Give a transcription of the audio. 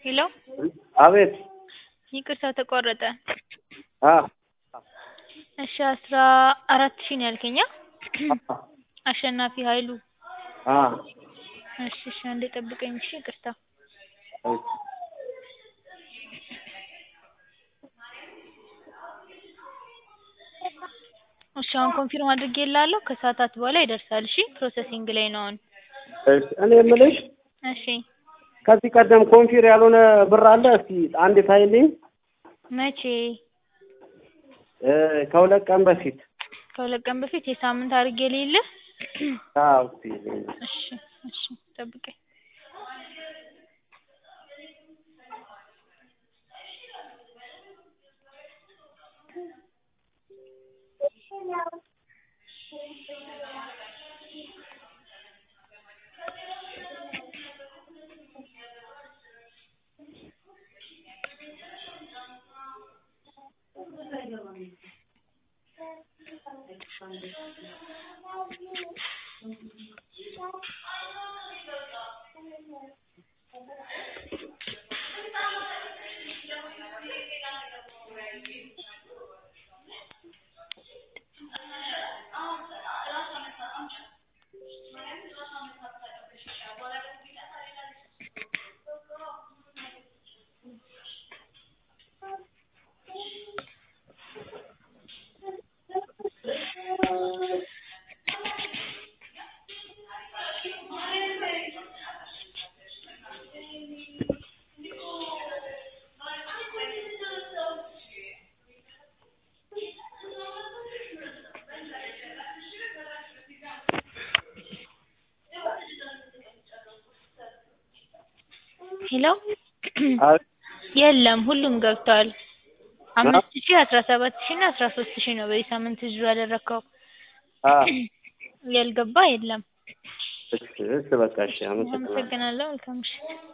ሄሎ አቤት ይቅርታ ተቋረጠ። አ እሺ አስራ አራት ሺህ ነው ያልከኝ? አ አሸናፊ ኃይሉ አ እሺ እሺ አንዴ ጠብቀኝ እሺ ይቅርታ። እሺ እሺ አሁን ኮንፊርም አድርጌልሃለሁ ከሰዓታት በኋላ ይደርሳል እሺ ፕሮሰሲንግ ላይ ነው አሁን። እሺ እኔ የምልሽ እሺ ከዚህ ቀደም ኮንፊር ያልሆነ ብር አለ? እስቲ አንድ ታይልኝ። መቼ? እ ከሁለት ቀን በፊት ከሁለት ቀን በፊት የሳምንት አድርጌ ልይልህ? አዎ እስቲ እሺ እሺ ጠብቀኝ። ሄሎ አቤት የለም ሁሉም ገብቷል። አምስት ሺህ አስራ ሰባት ሺህ እና አስራ ሶስት ሺህ ነው በዚህ ሳምንት ዊዝድሮ ያደረከው። አ ያልገባ የለም። እሺ እሺ በቃ እሺ አመሰግናለሁ። አመሰግናለሁ። መልካም ምሽት።